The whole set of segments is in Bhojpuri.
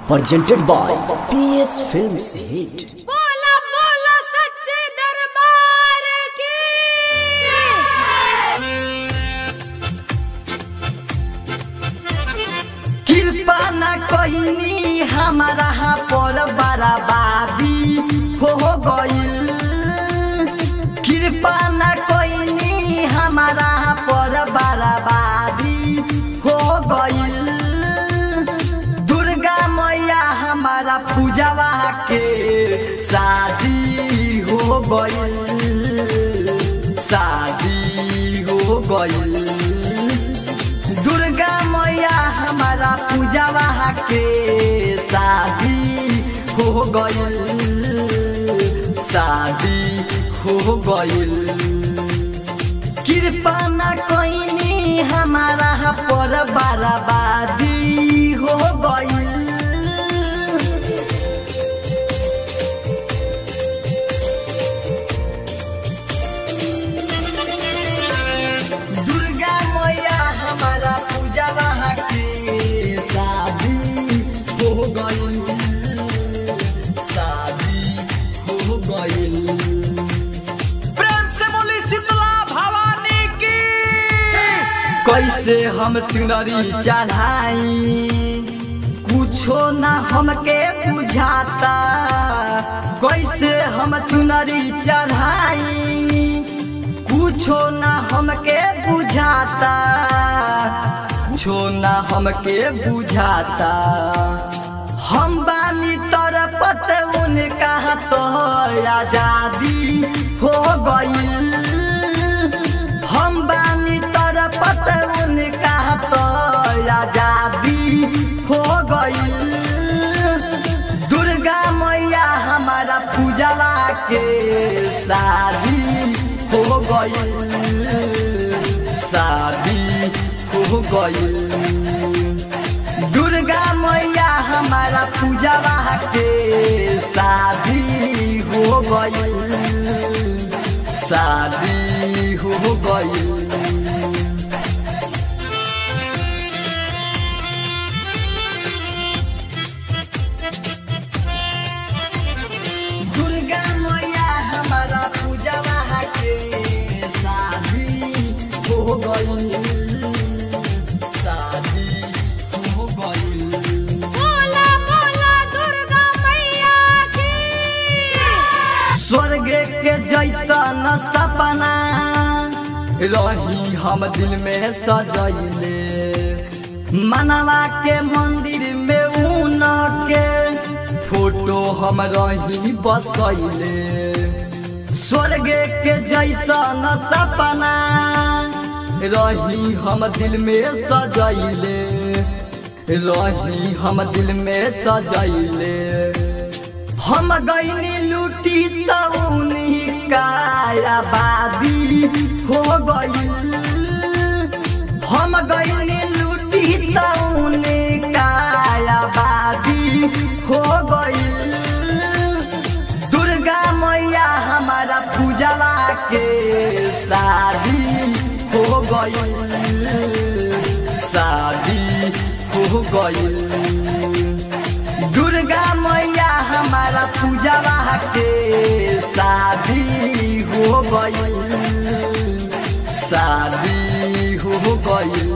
presented by PS Films Hit. बोला बोला सच्चे दरबार की कृपा न कहिनी हमारा पर बराबादी हो गईल कृपा न कहिनी हमारा पर बराबादी हो गईल दुर्गा मैया हमारा पूजवा के शादी हो गईल शादी हो गईल दुर्गा मैया हमारा पूजवा के शादी हो गईल शादी हो गईल कृपा न कोइनी हमारा पर बर्बादी हो गईल दुर्गा मैया हमारा पूजवा के शादी हो गईल शादी हो गईल प्रेम से बोली शीतला भवानी की कैसे हम चुनरी चढ़ाई कुछो ना हमके बुझाता कैसे हम चुनरी चढ़ाई कुछो ना हमके बुझाता कुछो ना हमके बुझाता हम बानी तरपत उनका तो आजादी हो गईल हम बानी तरपत उनका तो आजादी हो गईल दुर्गा मैया हमारा पूजवा के शादी हो गईल शादी हो गईल दुर्गा मैया हमारा पूजवा के शादी हो गईल शादी हो गईल दुर्गा मैया हमारा पूजवा के शादी हो गईल शादी हो गईल बोला बोला दुर्गा मैया की स्वर्ग के जैसा न सपना रही हम दिल में सजैले मनवा के मंदिर में ऊन के फोटो हम रही बसैले स्वर्ग के जैसा न सपना रही हम दिल में सजैले रही हम दिल में सजैले हम गईनी लूटी तउनी का आबादी हो गईल हम गईनी लूटी तउनी का आबादी हो गईल दुर्गा मैया हमारा पूजवा के शादी हो गईल शादी हो गईल दुर्गा मैया हमारा पूजवा के शादी हो गईल शादी हो गईल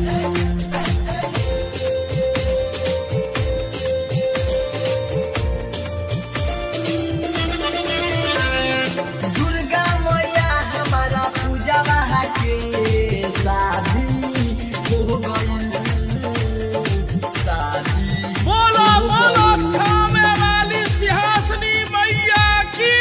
दुर्गा मैया हमारा पूजवा के शादी हो गईल शादी बोलो हो बोलो गईल। थामे वाली सिंहासनी मैया की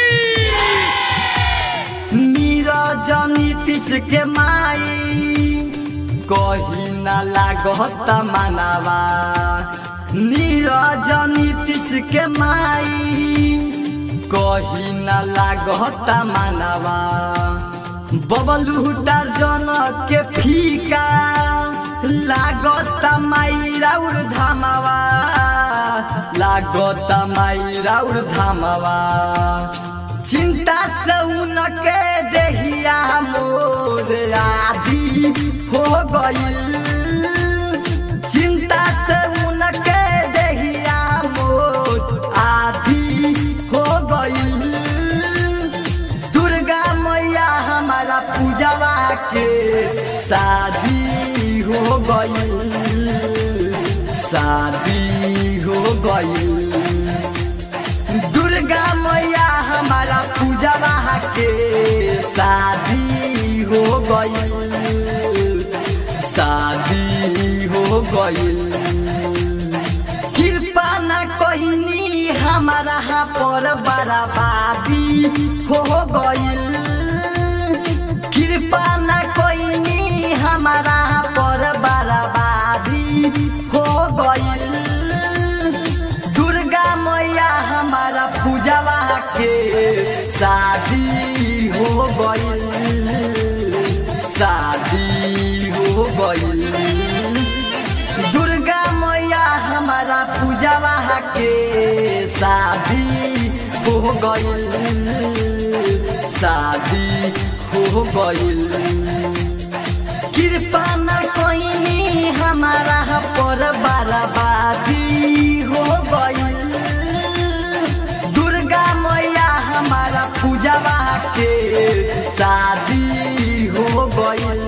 नीरज नीतीश के माई कही न लागत मानवा नीरज नीतीश के माई कही न लागत मानवा बबलू टार्जन के फीका लागत माई राउर धामवा लागत माई राउर धामवा चिंता से उनके देहिया मोर आदि हो गईल चिंता से उनके देहिया हो गईल दुर्गा मैया हमारा पूजा के शादी हो गईल शादी हो गईल कृपा न कहनी हमारा पर बराबादी हो गईल कृपा न कहनी हमारा पर बराबादी हो गईल दुर्गा मैया हमारा पूजवा के शादी हो गईल शादी हो गईल दुर्गा मैया हमारा पूजवा के शादी हो गईल शादी हो गईल कृपा न कोइनी हमारा पर बर्बादी हो गईल दुर्गा मैया हमारा पूजवा के शादी हो गईल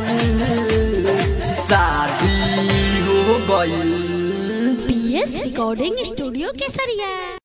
शादी हो गईल पीएस रिकॉर्डिंग स्टूडियो केसरिया